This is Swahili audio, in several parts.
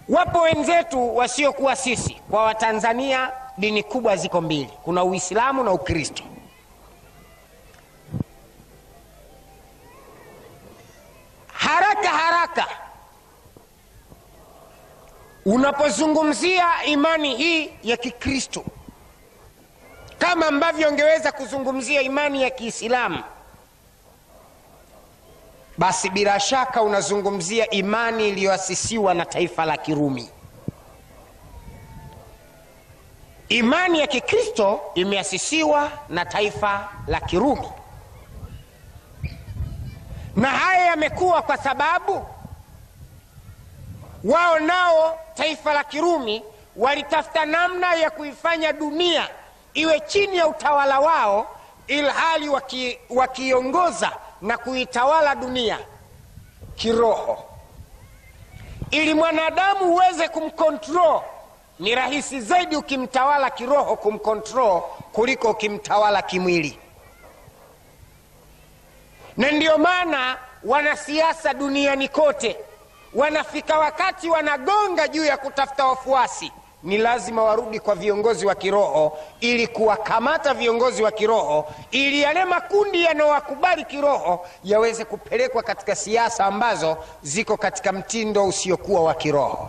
wapo wenzetu wasiokuwa sisi kwa watanzania dini kubwa ziko mbili kuna uislamu na ukristo haraka haraka unapozungumzia imani hii ya kikristo kama ambavyo ungeweza kuzungumzia imani ya kiislamu basi bila shaka unazungumzia imani iliyoasisiwa na taifa la kirumi imani ya kikristo imeasisiwa na taifa la kirumi na haya yamekuwa kwa sababu wao nao taifa la kirumi walitafuta namna ya kuifanya dunia iwe chini ya utawala wao ilhali waki, wakiongoza na kuitawala dunia kiroho ili mwanadamu uweze kumkontrol ni rahisi zaidi ukimtawala kiroho kumkontrol kuliko ukimtawala kimwili na ndiyo maana wanasiasa duniani kote wanafika wakati wanagonga juu ya kutafuta wafuasi ni lazima warudi kwa viongozi wa kiroho ili kuwakamata viongozi wa kiroho ili yale makundi yanayowakubali kiroho yaweze kupelekwa katika siasa ambazo ziko katika mtindo usiokuwa wa kiroho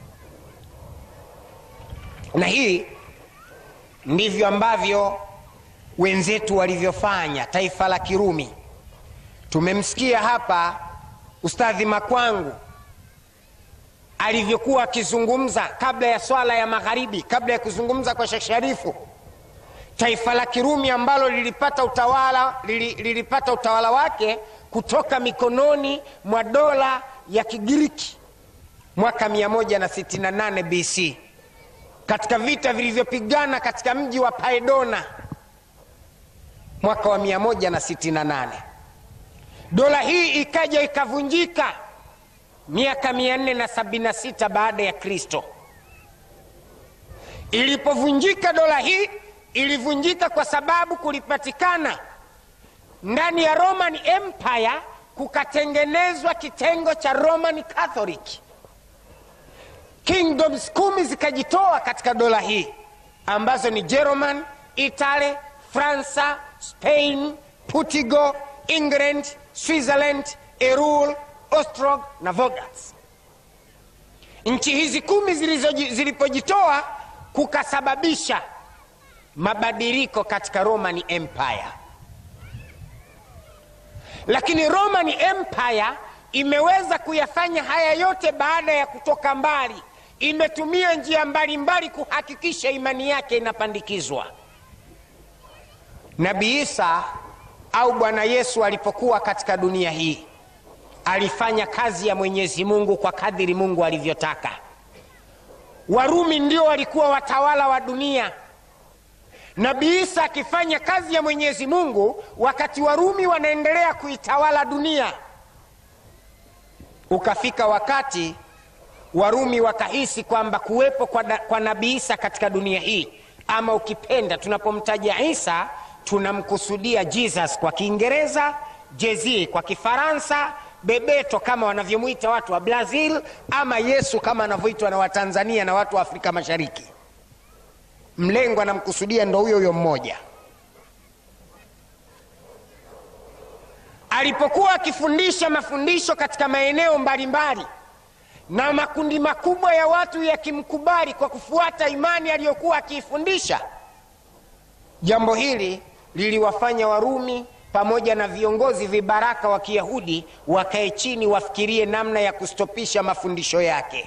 na hii ndivyo ambavyo wenzetu walivyofanya taifa la kirumi tumemsikia hapa ustadhi makwangu alivyokuwa akizungumza kabla ya swala ya magharibi kabla ya kuzungumza kwa shekh sharifu taifa la kirumi ambalo lilipata utawala lili, lilipata utawala wake kutoka mikononi mwa dola ya kigiriki mwaka 168 bc katika vita vilivyopigana katika mji wa paedona mwaka wa 168 dola hii ikaja ikavunjika miaka 476 baada ya kristo ilipovunjika dola hii ilivunjika kwa sababu kulipatikana ndani ya roman empire kukatengenezwa kitengo cha roman catholic kingdoms kumi zikajitoa katika dola hii ambazo ni german italy fransa spain portugal england switzerland erul ostrog na vogas nchi hizi kumi zilipojitoa kukasababisha mabadiliko katika roman empire lakini roman empire imeweza kuyafanya haya yote baada ya kutoka mbali imetumia njia mbalimbali kuhakikisha imani yake inapandikizwa nabii isa au bwana yesu alipokuwa katika dunia hii alifanya kazi ya mwenyezi mungu kwa kadiri mungu alivyotaka warumi ndio walikuwa watawala wa dunia nabii isa akifanya kazi ya mwenyezi mungu wakati warumi wanaendelea kuitawala dunia ukafika wakati warumi wakahisi kwamba kuwepo kwa, kwa nabii isa katika dunia hii ama ukipenda tunapomtaja isa tunamkusudia jesus kwa kiingereza jezi kwa kifaransa bebeto kama wanavyomwita watu wa brazil ama yesu kama anavyoitwa na watanzania na watu wa afrika mashariki mlengo anamkusudia ndo huyo huyo mmoja alipokuwa akifundisha mafundisho katika maeneo mbalimbali na makundi makubwa ya watu yakimkubali kwa kufuata imani aliyokuwa akiifundisha jambo hili liliwafanya warumi pamoja na viongozi vibaraka wa kiyahudi wakae chini wafikirie namna ya kustopisha mafundisho yake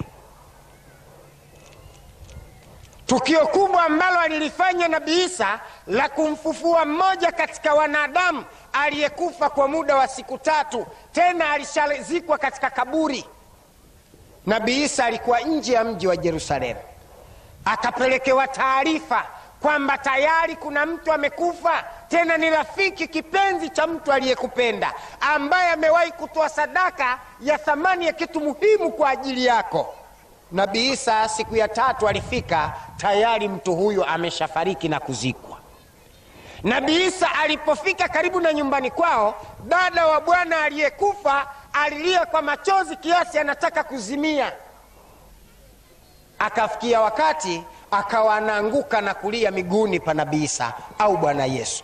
tukio kubwa ambalo alilifanya nabii isa la kumfufua mmoja katika wanadamu aliyekufa kwa muda wa siku tatu tena alishazikwa katika kaburi nabii isa alikuwa nje ya mji wa jerusalemu akapelekewa taarifa kwamba tayari kuna mtu amekufa tena ni rafiki kipenzi cha mtu aliyekupenda ambaye amewahi kutoa sadaka ya thamani ya kitu muhimu kwa ajili yako nabii isa siku ya tatu alifika tayari mtu huyo ameshafariki na kuzikwa nabii isa alipofika karibu na nyumbani kwao dada wa bwana aliyekufa alilia kwa machozi kiasi anataka kuzimia akafikia wakati akawa anaanguka na kulia miguuni pa nabii isa au bwana yesu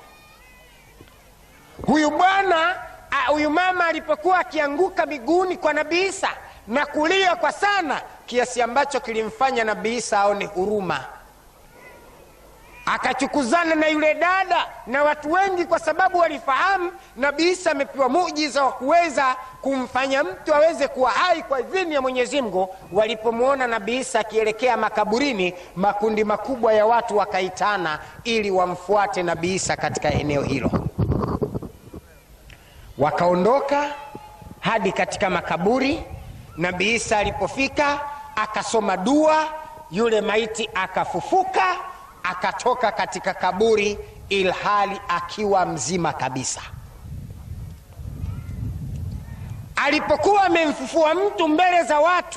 huyu bwana huyu mama alipokuwa akianguka miguuni kwa nabii isa na kulia kwa sana kiasi ambacho kilimfanya nabii isa aone huruma akachukuzana na yule dada na watu wengi kwa sababu walifahamu nabii isa amepewa mujiza wa kuweza kumfanya mtu aweze kuwa hai kwa idhini ya mwenyezi mungu walipomwona nabii isa akielekea makaburini makundi makubwa ya watu wakaitana ili wamfuate nabii isa katika eneo hilo wakaondoka hadi katika makaburi nabii isa alipofika akasoma dua yule maiti akafufuka akatoka katika kaburi ilhali akiwa mzima kabisa alipokuwa amemfufua mtu mbele za watu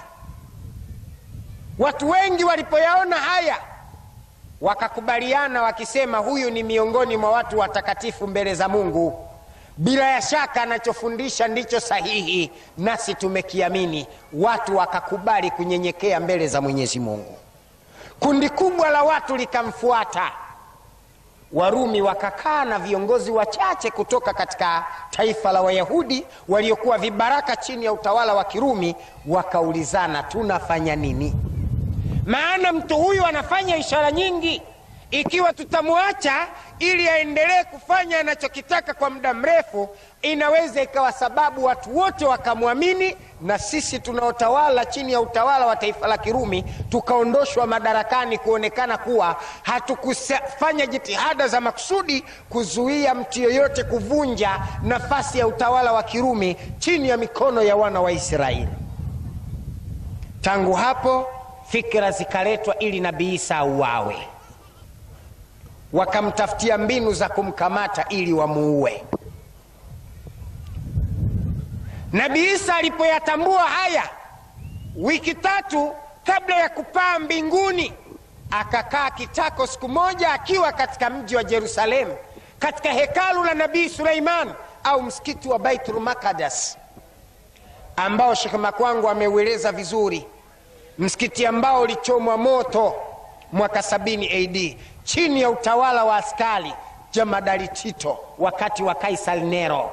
watu wengi walipoyaona haya wakakubaliana wakisema huyu ni miongoni mwa watu watakatifu mbele za mungu bila ya shaka anachofundisha ndicho sahihi nasi tumekiamini watu wakakubali kunyenyekea mbele za mwenyezi mungu kundi kubwa la watu likamfuata warumi wakakaa na viongozi wachache kutoka katika taifa la wayahudi waliokuwa vibaraka chini ya utawala wa kirumi wakaulizana tunafanya nini maana mtu huyu anafanya ishara nyingi ikiwa tutamwacha ili aendelee kufanya anachokitaka kwa muda mrefu inaweza ikawa sababu watu wote wakamwamini na sisi tunaotawala chini ya utawala wa taifa la kirumi tukaondoshwa madarakani kuonekana kuwa hatukufanya jitihada za makusudi kuzuia mtu yoyote kuvunja nafasi ya utawala wa kirumi chini ya mikono ya wana wa israeli tangu hapo fikira zikaletwa ili nabii isa auawe wakamtafutia mbinu za kumkamata ili wamuue nabii isa alipoyatambua haya wiki tatu kabla ya kupaa mbinguni akakaa kitako siku moja akiwa katika mji wa jerusalemu katika hekalu la nabii suleiman au msikiti wa baitul makadas ambao shekh makwangu ameueleza vizuri msikiti ambao ulichomwa moto mwaka 70 ad chini ya utawala wa askari jamadari tito wakati wa kaisar nero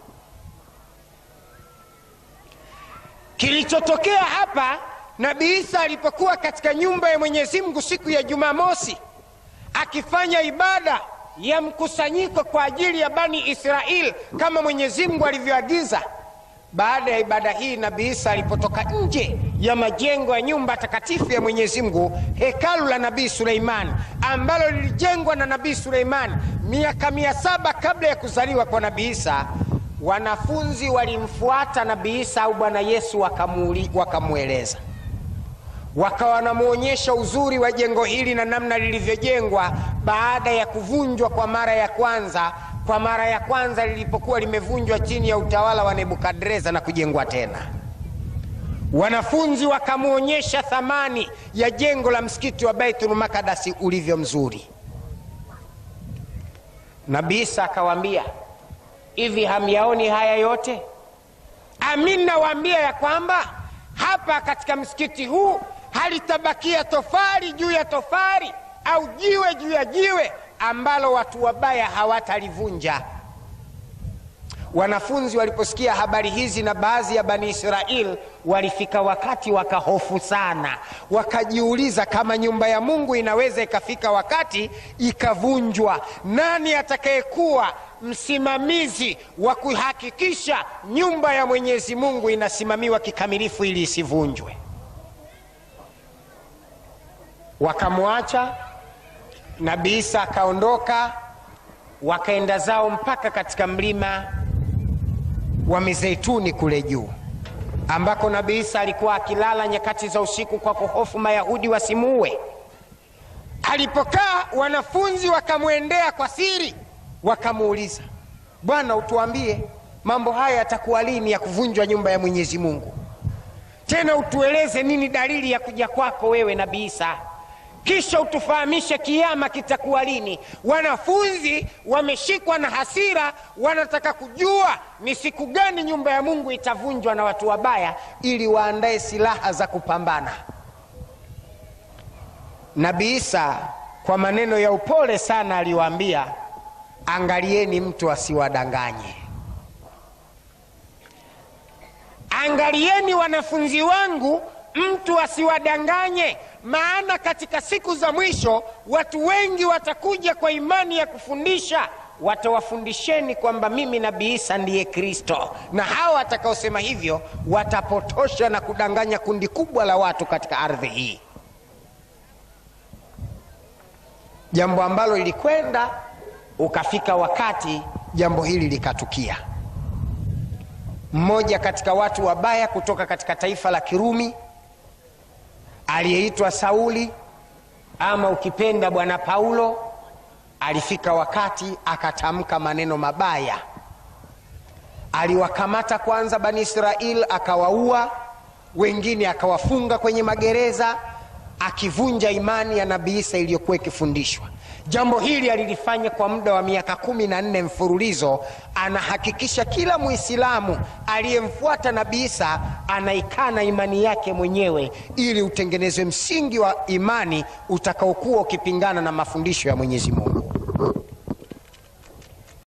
kilichotokea hapa nabii isa alipokuwa katika nyumba ya mwenyezi mungu siku ya jumamosi akifanya ibada ya mkusanyiko kwa ajili ya bani israel kama mwenyezi mungu alivyoagiza baada ya ibada hii nabii isa alipotoka nje ya majengo ya nyumba takatifu ya mwenyezi mungu hekalu la nabii suleiman ambalo lilijengwa na nabii suleiman miaka mia saba kabla ya kuzaliwa kwa nabii isa wanafunzi walimfuata nabii isa au bwana yesu wakamweleza wakawa wanamwonyesha uzuri wa jengo hili na namna lilivyojengwa baada ya kuvunjwa kwa mara ya kwanza kwa mara ya kwanza lilipokuwa limevunjwa chini ya utawala wa nebukadreza na kujengwa tena wanafunzi wakamwonyesha thamani ya jengo la msikiti wa baitul makadasi ulivyo mzuri nabii isa akawaambia hivi hamyaoni haya yote amin nawaambia ya kwamba hapa katika msikiti huu halitabakia tofari juu ya tofari au jiwe juu ya jiwe ambalo watu wabaya hawatalivunja wanafunzi waliposikia habari hizi na baadhi ya bani israel walifika wakati wakahofu sana wakajiuliza kama nyumba ya mungu inaweza ikafika wakati ikavunjwa nani atakayekuwa msimamizi wa kuhakikisha nyumba ya mwenyezi mungu inasimamiwa kikamilifu ili isivunjwe wakamwacha nabii isa akaondoka wakaenda zao mpaka katika mlima wa mizeituni kule juu ambako nabii isa alikuwa akilala nyakati za usiku kwa kuhofu mayahudi wasimuue alipokaa wanafunzi wakamwendea kwa siri wakamuuliza bwana utuambie mambo haya yatakuwa lini ya kuvunjwa nyumba ya mwenyezi mungu tena utueleze nini dalili ya kuja kwako wewe nabii isa kisha utufahamishe kiama kitakuwa lini wanafunzi wameshikwa na hasira wanataka kujua ni siku gani nyumba ya mungu itavunjwa na watu wabaya ili waandae silaha za kupambana nabii isa kwa maneno ya upole sana aliwaambia angalieni mtu asiwadanganye angalieni wanafunzi wangu mtu asiwadanganye maana katika siku za mwisho watu wengi watakuja kwa imani ya kufundisha watawafundisheni kwamba mimi nabii isa ndiye kristo na hawa watakaosema hivyo watapotosha na kudanganya kundi kubwa la watu katika ardhi hii jambo ambalo lilikwenda ukafika wakati jambo hili likatukia mmoja katika watu wabaya kutoka katika taifa la kirumi aliyeitwa sauli ama ukipenda bwana paulo alifika wakati akatamka maneno mabaya aliwakamata kwanza bani israel akawaua wengine akawafunga kwenye magereza akivunja imani ya nabii isa iliyokuwa ikifundishwa jambo hili alilifanya kwa muda wa miaka kumi na nne mfululizo anahakikisha kila mwislamu aliyemfuata nabii isa anaikana imani yake mwenyewe ili utengenezwe msingi wa imani utakaokuwa ukipingana na mafundisho ya mwenyezi mungu